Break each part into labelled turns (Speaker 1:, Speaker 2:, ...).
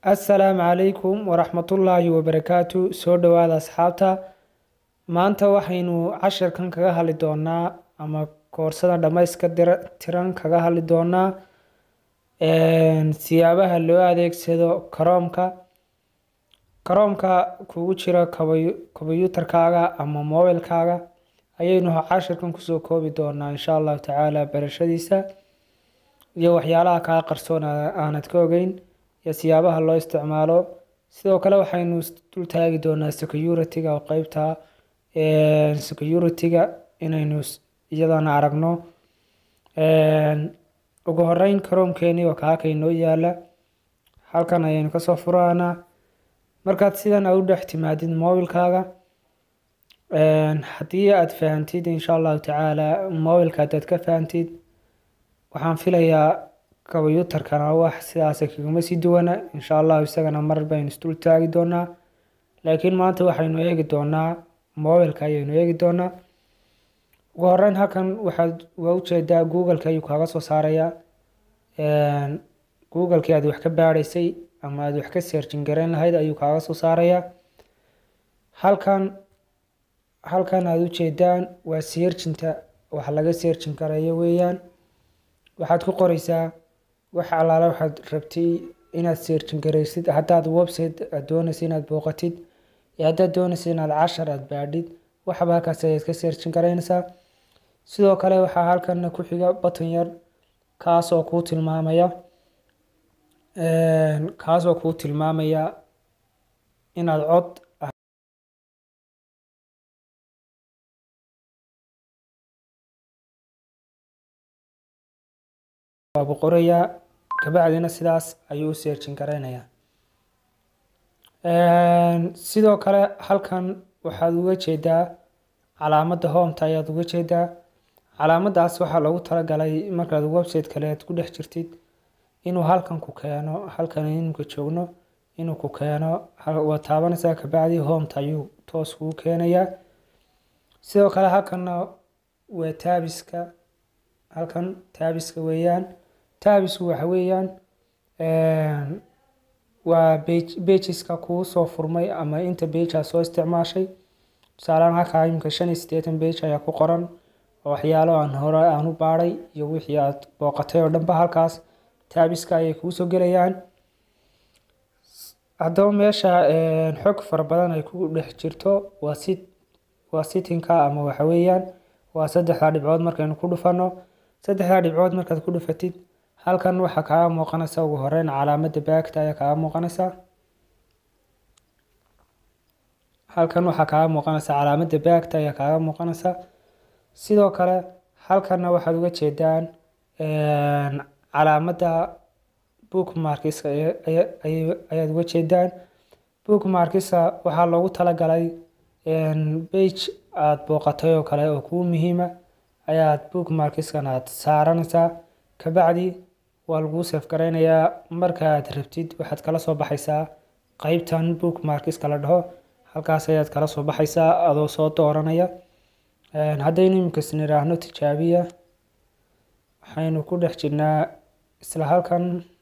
Speaker 1: assalaamu calaykum waraxmatullaahi wabarakaatu soo dhowaada asxaabta maanta waxaynu casharkan kaga hadli doonaa ama koorsada dhammayska tiran kaga hadli doonaa siyaabaha loo adeegsado karoomka karoomka kugu jira kombiyuutarkaaga ama mobilkaaga ayaynu casharkan kusoo koobi doonaa insha allahu tacaala barashadiisa iyo waxyaalaha kaa qarsoon aanad ka ogeyn iyo siyaabaha loo isticmaalo sidoo kale waxaynu dul taagi doonaa security-ga oo qeybta security-ga inaynu iyadana aragno ugu horeyn karoomkeeni waa kaaka inoo yaala halkan ayaynu kasoo furaanaa markaad sidan aad u dhex timaadid mobilkaaga haddii aad fahantid insha allahu tacaala mobilka hadaad ka fahantid waxaan filayaa kombiyuutarkana wax sidaas kagama sii duwana insha allahu isagana mar baynu isdul taagi doonaa laakiin maanta waxaynu eegi doonaa mobilka ayaynu eegi doonaa ugu horeyn halkan waxaad waa ujeedaa googleka ayuu kaaga soo saarayaa googlekii aad wax ka baadhaysay ama aad wax ka searchin garayn lahayd ayuu kaaga soo saarayaa halkan halkan aada ujeedaan waa searchinta wax laga searchin karayo weeyaan waxaad ku qoreysaa wax allaale waxaad rabtay inaad searchin garaysid haddaad website aad doonaysa inaad booqatid iyo haddaad doonaysa inaad cashar aad baadhid waxba halkaas ayaad ka searchin garaynaysaa sidoo kale waxaa halkana ku xiga button yar kaas oo kuu tilmaamaya kaas oo kuu tilmaamaya inaad cod waabu qorayaa kabacdina sidaas ayuu u searchin garaynayaa sidoo kale halkan waxaad uga jeedaa calaamadda hometa ayaad uga jeedaa calaamadaas waxaa loogu talagalay markaad website kale aad ku dhex jirtid inuu halkan ku keeno halkan imika joogno inuu ku keeno waa taabanaysaa kabacdi hometa ayuu toos kugu keenayaa sidoo kale halkanna waa taabiska halkan taabiska weeyaan taabisku waxa weeyaan waa bejiska kuu soo furmay ama inta beja soo isticmaashay tusaalehaan halkaa imika shan iyo siddeetan bej ayaa ku qoran oo waxyaalo aan hore aan u baadhay iyo wixii aad booqatay oo dhanba halkaas taabiska ayay kuu soo gelayaan haddaba meesha xog fara badan ay ku dhex jirto waa sit waa sitinka ama waxa weeyaan waa saddexda dhibcood markaynu ku dhufano saddexda dhibcood markaad ku dhufatid halkan waxaa kaaga muuqanaysa ugu horeyn calaamadda baagta ayaa kaaga muuqanaysa halkan waxaa kaaga muuqanaysa calaamadda baagta ayaa kaaga muuqanaysa sidoo kale halkanna waxaad uga jeedaan calaamadda bookmarkiska ayaad uga jeedaan bookmarkiska waxaa loogu talagalay bage aada booqatay oo kale oo kuu muhiima ayaad bookmarkiskan aad saaranaysaa kabacdi waa laguu seef garaynayaa markaaad rabtid waxaad kala soo baxaysaa qeybtan bookmarkiska la dhaho halkaas ayaad kala soo baxaysaa adoo soo dooranaya haddaynu imikasi niraahno tijaabiya waxaynu ku dhex jirnaa isla halkan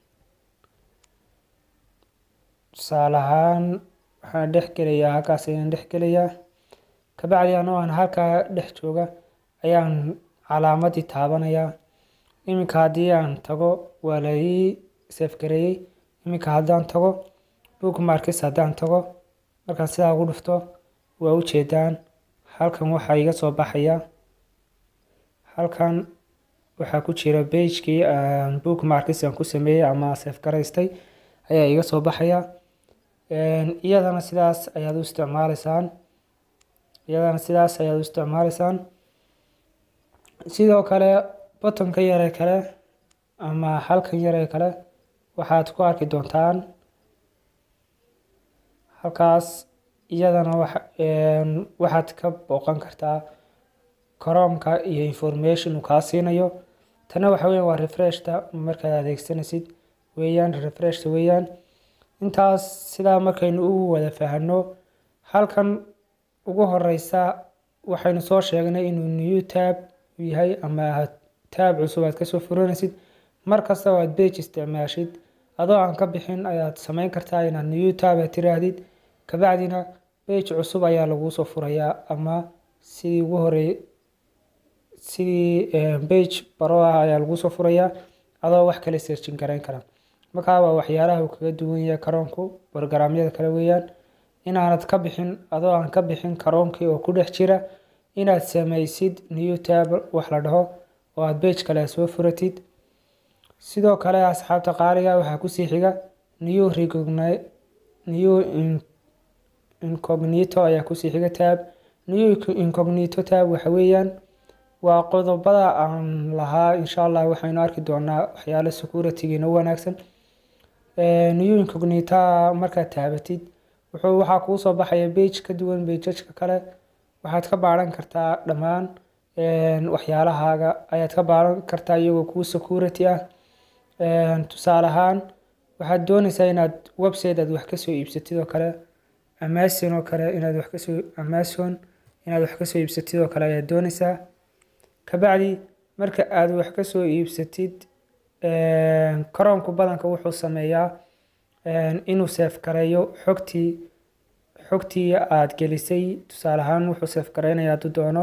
Speaker 1: tusaale ahaan waxaan dhex gelayaa halkaas ayaan dhex gelayaa kabacdi anoo aan halkaa dhex jooga ayaan calaamadii taabanayaa iminka haddii aan tago waa la ii seefgareeyey iminka haddaan tago bookmarkis haddaan tago markaan sidaa ugu dhufto waa u jeedaan halkan waxaa iga soo baxaya halkan waxaa ku jira bagekii bookmarkis aan ku sameeyey ama seefgaraystay ayaa iga soo baxaya iyadana sidaas ayaad u isticmaaleysaan iyadana sidaas ayaad u isticmaaleysaan sidoo kale bottonka yare kale ama halkan yare kale waxaad ku arki doontaan halkaas iyadana waxaad ka booqan kartaa karoomka iyo information uu kaa siinayo tana waxa weyan waa refreshta markaad adeegsanaysid weeyaan refreshta weeyaan intaas sidaa markaynu u wada fahano halkan ugu horeysa waxaynu soo sheegnay inuu new tab yahay ama taab cusub aad kasoo furanaysid mar kasta oo aad bage isticmaashid adoo aan ka bixin ayaad sameyn kartaa inaad new tab aad tiraahdid kabacdina page cusub ayaa laguu soo furayaa ama sidii ugu horey sidii page baro ah ayaa laguu soo furayaa adoo wax kale searchin garayn kara markaa waa waxyaalaha uu kaga duwan yahay karoonku borogaraamyada kale weeyaan inaanad ka bixin adoo aan ka bixin karoonkii oo ku dhex jira inaad sameysid new tab wax la dhaho oo aad page kale soo furatid sidoo kale asxaabta qaaliga waxaa kusii xiga new recogni new incognito ayaa kusii xiga tab new incognito tab waxa weeyaan waa qodobada aan lahaa insha allah waxaynu arki doonaa waxyaalo securitygiina u wanaagsan new incognita markaad taabatid wuxuu waxaa kuu soo baxaya page ka duwan bejajka kale waxaad ka baaran kartaa dhammaan waxyaalahaaga ayaad ka baaran kartaa iyagoo kuu security ah tusaale ahaan waxaad dooneysaa inaad website aad wax kasoo iibsatid oo kale amazon oo kale inaad wax kasoo amazon inaad wax kasoo iibsatid oo kale ayaad dooneysaa kabacdi marka aad wax kasoo iibsatid karoonku badanka wuxuu sameeyaa inuu seef gareeyo xogtii xogtii aad gelisay tusaale ahaan wuxuu seef gareynaya hadduu doono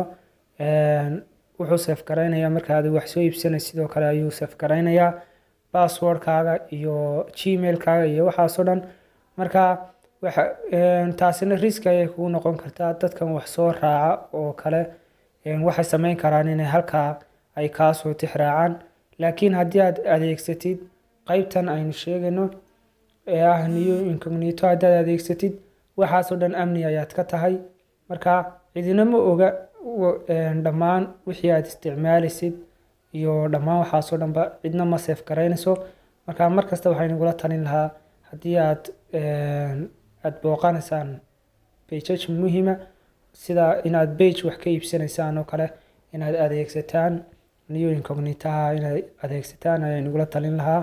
Speaker 1: wuxuu seef gareynayaa marka aad wax soo iibsanay sidoo kale ayuu seef gareynayaa passwordkaaga iyo gmailkaaga iyo waxaasoo dhan marka waxa taasina riski ayay kugu noqon kartaa dadkan wax soo raaca oo kale waxay sameyn karaan inay halkaa ay kaasoo tix raacaan laakiin haddii aad adeegsatid qeybtan aynu sheegayno ee ah new incognito haddaad adeegsatid waxaasoo dhan amni ayaad ka tahay marka cidina ma oga dhammaan wixii aad isticmaalaysid iyo dhammaan waxaasoo dhanba cidna ma seef garaynayso marka markasta waxaynugula talin lahaa haddii aad aad booqanaysaan bejaj muhiima sida inaad bage wax ka iibsanaysaan oo kale inaad adeegsataan new incognitaha inaad adeegsataan ayaa nagula talin lahaa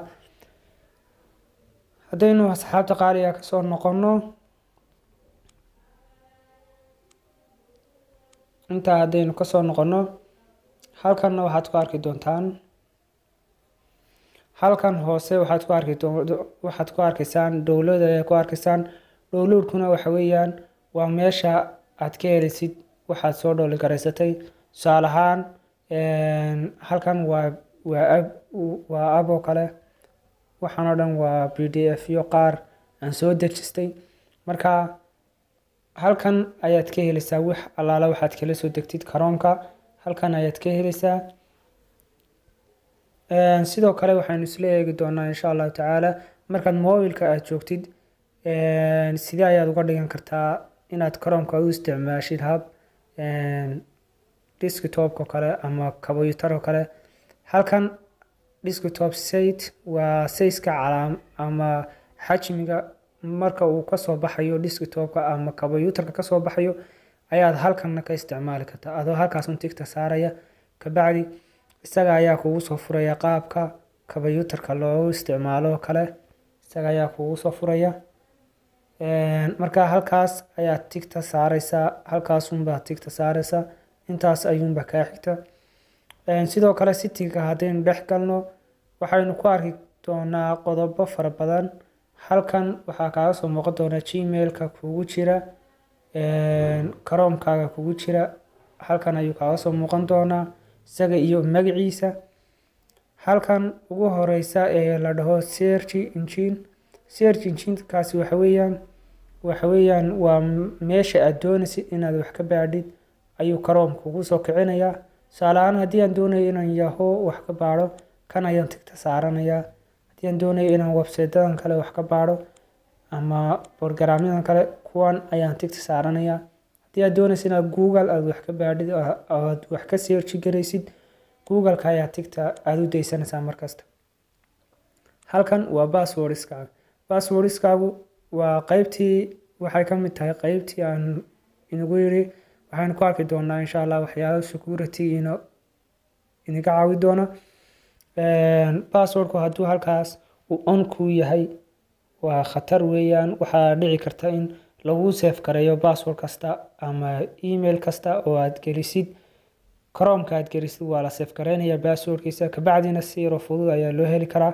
Speaker 1: haddaynu asxaabta qaaliga kasoo noqono intaa haddaynu kasoo noqono halkanna waxaad ku arki doontaan halkan hoose waxaad ku arki waxaad ku arkaysaan dowlad ayaa ku arkaysaan dowladkuna waxa weeyaan waa meesha aad ka helisid waxaad soo dhowli garaysatay tusaale ahaan halkan waa waa ab waa ab oo kale waxaan oo dhan waa b d f yo qaar aan soo dejistay marka halkan ayaad ka heleysaa wax allaala waxaad kala soo degtid karoonka halkan ayaad ka heleysaa sidoo kale waxaynu isla eegi doonaa insha allahu tacaala markaad mobilka aad joogtid sidee ayaad uga dhigan kartaa inaad karoonka u isticmaashid hab desktopka kale ama combyutar oo kale halkan desktop site waa sayska calaam ama xajmiga marka uu kasoo baxayo desktopka ama combyutarka kasoo baxayo ayaad halkanna ka isticmaali kartaa adoo halkaasun tigta saaraya kabacdi isaga ayaa kugu soo furaya qaabka combyutarka loogu isticmaalo oo kale isaga ayaa kugu soo furaya marka halkaas ayaad tigta saareysaa halkaasunbaa tigta saareysaa intaas ayuunba kaa xigta sidoo kale sitiga haddaynu dhex galno waxaynu ku arki doonaa qodobo fara badan halkan waxaa kaaga soo muuqan doona gmailka kugu jira karoomkaaga kugu jira halkan ayuu kaaga soo muuqan doonaa isaga iyo magaciisa halkan ugu horeysa ee la dhaho search engine search enginekaasi waxa weeyaan waxa weeyaan waa meesha aad doonaysid inaad wax ka baadhid ayuu karoom kugu soo kicinayaa tusaale ahaan haddii aan doonayo inaan yaho wax ka baadho kan ayaan tigta saaranayaa haddii aan doonayo inaan websitedadan kale wax ka baadho ama borogaraamyadan kale kuwan ayaan tigta saaranayaa haddii aad doonaysa inaad google aad wax ka baadhid aad wax ka searchi garaysid googleka ayaa tigta aada u daysanaysaa markasta halkan waa passwordskaaga passwordskaagu waa qeybtii waxay ka mid tahay qeybtii aan inagu yiri waxaynu ku arki doonaa insha allah waxyaalo security ina inaga caawi doona passwordku hadduu halkaas uu on ku yahay waa khatar weeyaan waxaa dhici karta in lagu seef gareeyo password kasta ama email kasta oo aad gelisid cromka aad gelisid waa la seef gareynaya passwordkiisa kabacdina si yaro fudud ayaa loo heli karaa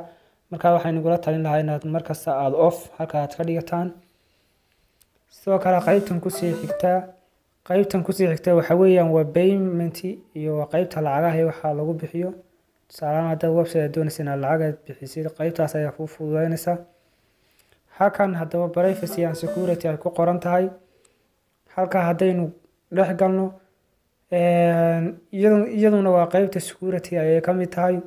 Speaker 1: marka waxaan igula talin lahaa inaad markasta aada off halka aad ka dhigataan sidoo kale qeybtan kusii xigtaa qeybtan kusii xigta waxa weeyaan waa payment iyo waa qeybta lacagaha iyo waxaa lagu bixiyo tusaalahaan haddaad website aad doonaysa inaad lacag aad bixisid qeybtaas ayaa kuu fududeynaysa halkan haddaba privacy and security ay ku qoran tahay halka haddaynu dhex galno iyaduna waa qeybta security ayay ka mid tahay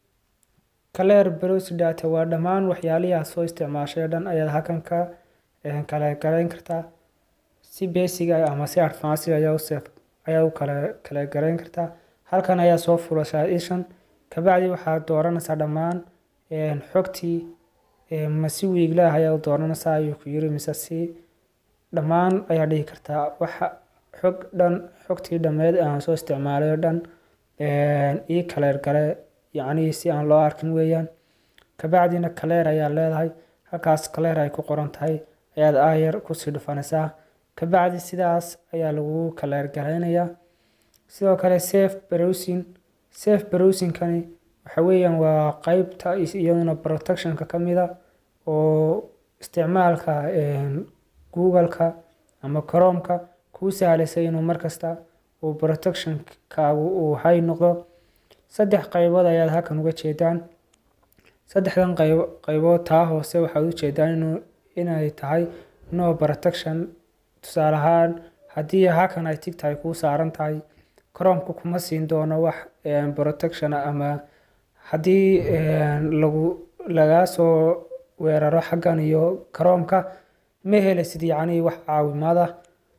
Speaker 1: clear browse data waa dhammaan waxyaalihii aad soo isticmaashay oo dhan ayaad halkan ka kala garayn kartaa si basic ah ama si advanced ayaa u sef ayaa u kala kala garayn kartaa halkan ayaa soo furashaa ishan kabacdi waxaad dooranaysaa dhammaan xogtii ma si wiiglaah ayaa u dooranaysaa ayuu ku yiri mise si dhammaan ayaa dhihi kartaa waxa xog dhan xogtii dhammeed aan soo isticmaalay oo dhan ii kaleer gale yacnii si aan loo arkin weeyaan kabacdina kaleer ayaa leedahay halkaas kaleer ay ku qoran tahay ayaad aayar kusii dhufanaysaa kabacdi sidaas ayaa lagu kaleer garaynayaa sidoo kale safe browsing safe browsingkani waxa weeyaan waa qeybta iyaduna protectionka ka mida oo isticmaalka google-ka ama chrome-ka kuu sahlaysa inuu markasta uu protectionkaagu uu hay noqdo saddex qaybood ayaad halkan uga jeedaan saddexdan qayb qaybood taa hoose waxaad u jeedaan inuu inay tahay no protection tusaale ahaan haddii halkan ay tigta ay kuu saaran tahay chromeka kuma siin doono wax protection ama haddii lagu lagaa soo weeraro xaggan iyo chromeka ma helaysid yacnii wax caawimaad ah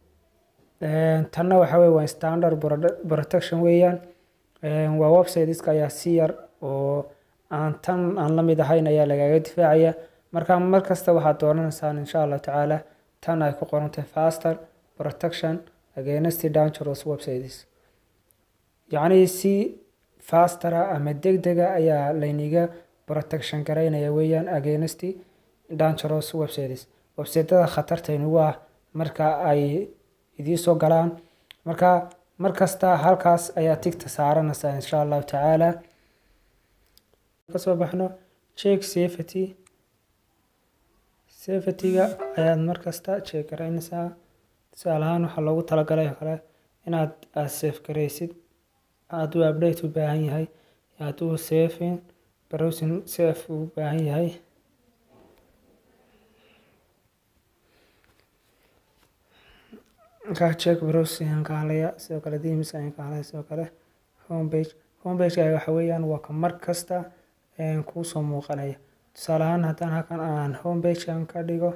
Speaker 1: tanna waxa weye waa standard protection weeyaan waa websiteska ayaa si yar oo aan tan aan la mid ahayn ayaa lagaga difaacaya marka mar kasta waxaad dooranaysaan insha allahu tacaala tan ay ku qorantay faster protection against dangerous websites yacnii si fastera ama degdega ayaa layniga protection garaynaya weeyaan against dangerous websites websiteda khatartaynugu ah marka ay idiin soo galaan marka mar kasta halkaas ayaa tigta saaranaysaa insha allahu tacaala kasoo baxno check safety safetyga ayaad mar kasta check garaynaysaa tusaale ahaan waxaa loogu talagalay oo kale inaad aad safe garaysid hadduu update u baahan yahay hadduu safing browsing safe u baahan yahay markaa check browsing aan ka hadlaya sidoo kale themes ayaan ka hadlaya sidoo kale homepage homepage waxa weeyaan waa ka mar kasta kuusoo muuqanaya tusaale ahaan haddaan halkan aan homepagekan ka dhigo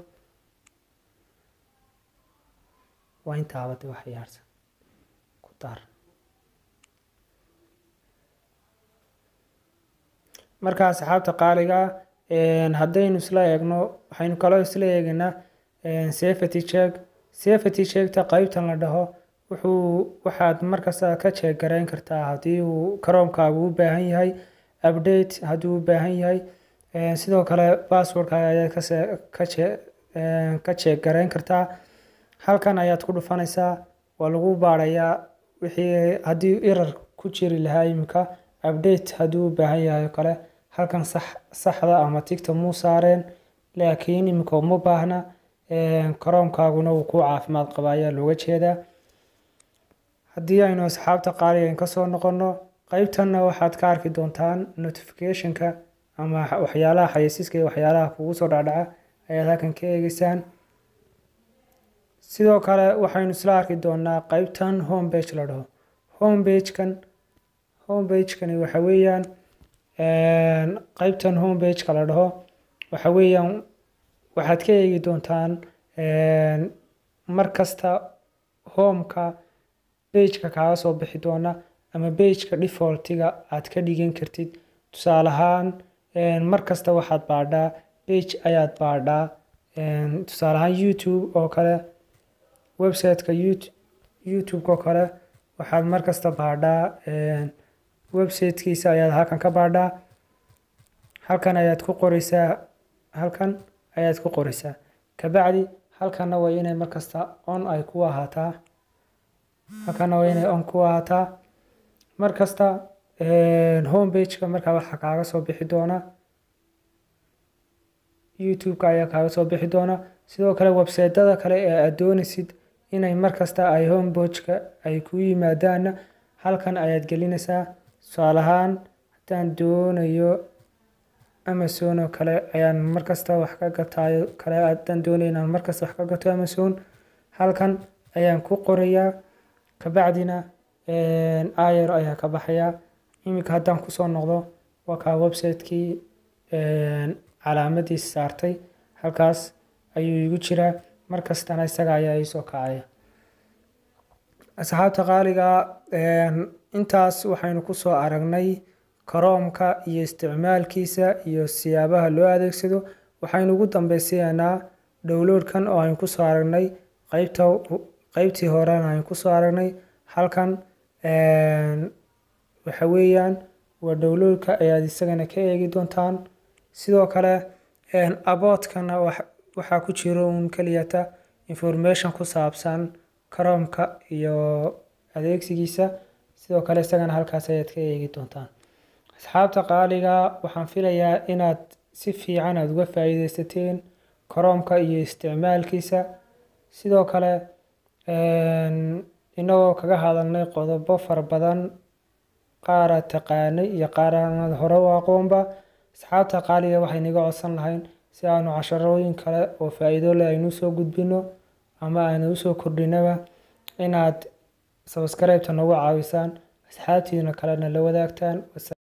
Speaker 1: waa intaabade wax yaarsan ku dar marka asxaabta qaaliga ah haddaynu isla eegno waxaynu kaloo isla eegaynaa safety check safety checkta qeybtan la dhaho wuxuu waxaad markasta ka check garayn kartaa haddii uu chromekaagu u baahan yahay update haddii u baahan yahay sidoo kale passwordka ayaad ka check garayn kartaa halkan ayaad ku dhufanaysaa waa lagu baarayaa wixii haddii erar ku jiri lahaa iminka update haddii u baahan yahay oo kale halkan sax saxda ama tigta muu saareen laakiin iminka uma baahna chromekaaguna uu ku caafimaad qaba ayaa looga jeedaa haddii aynu asxaabta qaaligan kasoo noqono qeybtanna waxaad ka arki doontaan notificationka ama waxyaalaha xayeysiiska iyo waxyaalaha kugu soo dhacdhaca ayaad halkan ka eegeysaan sidoo kale waxaynu isla arki doonaa qeybtan homepage la dhaho homepagekan homepagekani waxa weeyaan qeybtan homepageka la dhaho waxa weeyaan waxaad ka eegi doontaan mar kasta homeka bageka kaaga soo bixi doona ama bageka defaultiga aad ka dhigan kartid tusaale ahaan mar kasta waxaad baadhaa bage ayaad baadhaa tusaale ahaan youtube oo kale websiteka youtube-ka oo kale waxaad mar kasta baadhaa websitekiisa ayaad halkan ka baadhaa halkan ayaad ku qoreysaa halkan ayaad ku qoreysaa kabacdi halkanna waa inay markasta on ay ku ahaataa halkanna waa inay on ku ahaataa mar kasta homepageka markaa waxaa kaaga soo bixi doona youtube-ka ayaa kaaga soo bixi doona sidoo kale websaytada kale ee aad doonaysid inay markasta ay homepageka ay ku yimaadaanna halkan ayaad gelinaysaa tusaale ahaan haddaan doonayo amazon oo kale ayaan markasta wax ka gataayo kale haddaan doonayo inaan markasta wax ka gato amazon halkan ayaan ku qorayaa kabacdina ayar ayaa ka baxayaa iminka haddaan kusoo noqdo waa kaa website-kii calaamadiis saartay halkaas ayuu igu jiraa markastana isaga ayaa iisoo kacaya asxaabta qaaliga intaas waxaynu kusoo aragnay karoomka iyo isticmaalkiisa iyo siyaabaha loo adeegsado waxaynu ugu dambeysiyanaa dhowloodkan oo aynu kusoo aragnay qeybta qeybtii horena aynu kusoo aragnay halkan waxa weeyaan waa dhowloodka ayaad isagana ka eegi doontaan sidoo kale aboodkana waxaa ku jiro uun keliyata information ku saabsan karoomka iyo adeegsigiisa sidoo kale isagana halkaas ayaad ka eegi doontaan asxaabta qaaliga waxaan filayaa inaad si fiican aada uga faa'iideysateen karoomka iyo isticmaalkiisa sidoo kale inagoo kaga hadalnay qodobo fara badan qaaraad taqaanay iyo qaar aanad hore u aqoonba asxaabta qaaliga waxay naga codsan lahayn si aanu casharooyin kale oo faa'iido leh aynu usoo gudbino ama aynu usoo kordhinaba inaad sabskribeta nagu caawisaan asxaabtiina kalena la wadaagtaan